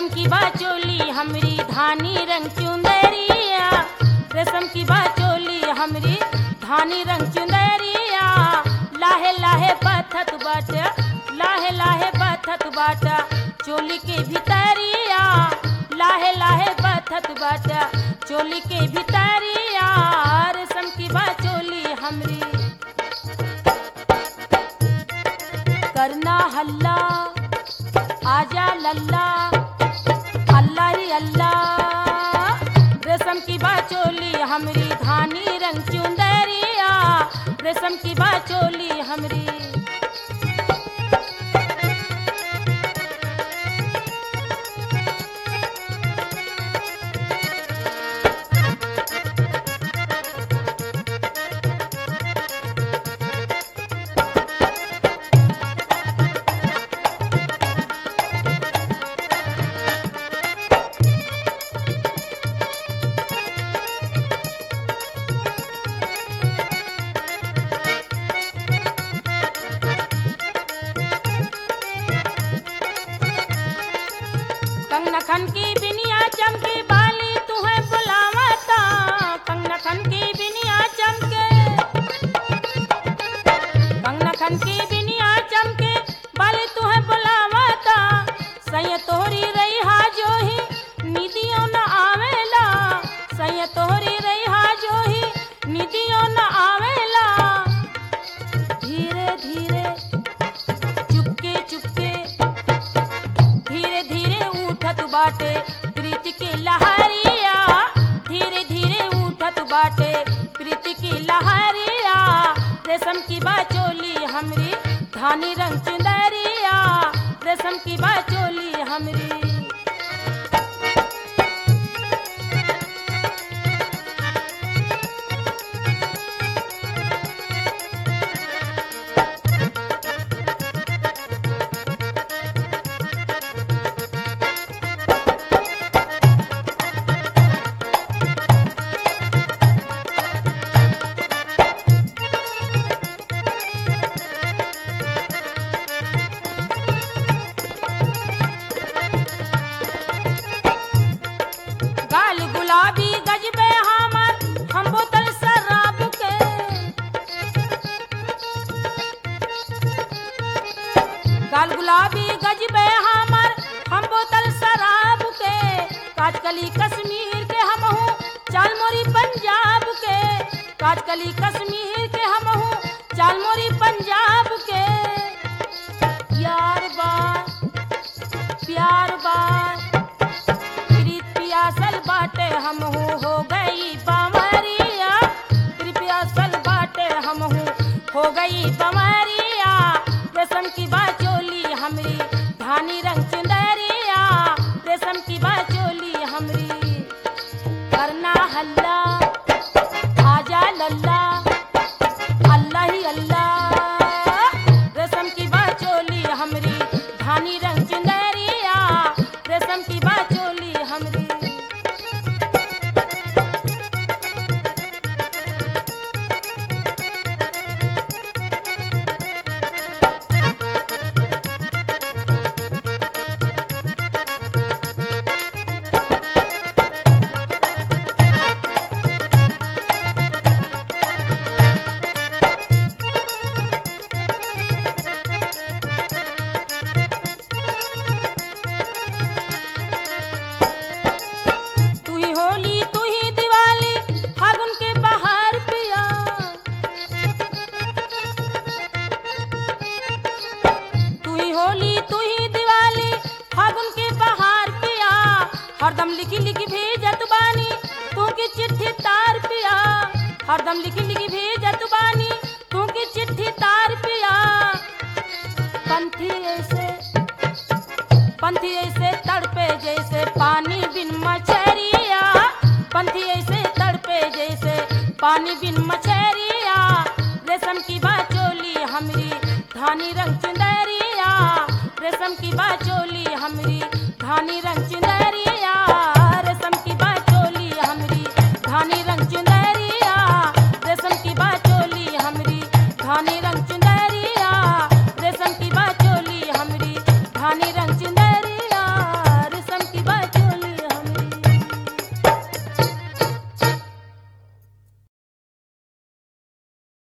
रेशम की बाचोली हमरी धानी रंग चुंदरिया रेशम की बाचोली हमरी धानी रंग चुंदरिया लाहे लाहे पथत बाट लाहे लाहे पथत बाट चोली के भितरिया लाहे लाहे पथत बाट चोली के भितरिया रेशम की बाचोली हमरी करना हल्ला आजा लल्ला अल्लाह ही अल्लाह रेशम की बाचोली हमरी धानी रंग चुंदरिया रेशम की बाचोली हमरी कंगना खन की बिनिया चमकी बाली तुम्हें बुलावता कंगना खन की बिनिया चमके कंगना खन की बिनिया चमके बाली तुम्हें बुलावता सैय तोहरी रही हा जो ही निदियों न आवेला सैय तोहरी रही हा जो ही निदियों न आवेला धीरे धीरे चुपके चुपके धीरे धीरे उठत बाटे प्रीति की लहरिया धीरे धीरे उठत बाटे प्रीति की लहरिया रेशम की बाचोली हमरी धानी रंग चुंदरिया रेशम की बाचोली हमरी गाल गुलाबी गजबे हमर हम बोतल शराब के गाल गुलाबी गजबे हमर हम बोतल शराब के काजकली कश्मीर के हम हूँ चाल मोरी पंजाब के काजकली कश्मीर के हम हूँ चाल मोरी पंजाब के यार बा प्यार बा प्रीत पियासल बाटे हम हूँ हो गई बमरिया प्रीत पियासल बाटे हम हूँ हो गई बमरिया रेशम की बाचोली हमरी धानी रंग चुंदरिया रेशम की बाचोली हमरी करना हल्ला आजा लल्ला अल्लाह ही अल्लाह रेशम की बाचोली हमरी धानी रंग चुंदरिया रेशम की बाचोली हमरी तू ही होली तू ही दिवाली फागुन के बाहर पिया तू ही होली तू ही दिवाली फागुन के बाहर पिया हरदम लिखी लिखी भेजत बानी तू की चिट्ठी तार पिया हरदम लिखी लिखी भेजत बानी तू की चिट्ठी तार पिया पंथी ऐसे पंथी ऐसे तड़पे जैसे पानी बिन मछरिया पंथी ऐसे तड़पे जैसे पानी बिन मछरिया रेशम की बाचोली हमरी धानी रंग चुंदरिया रेशम की बाचोली हमरी धानी रंग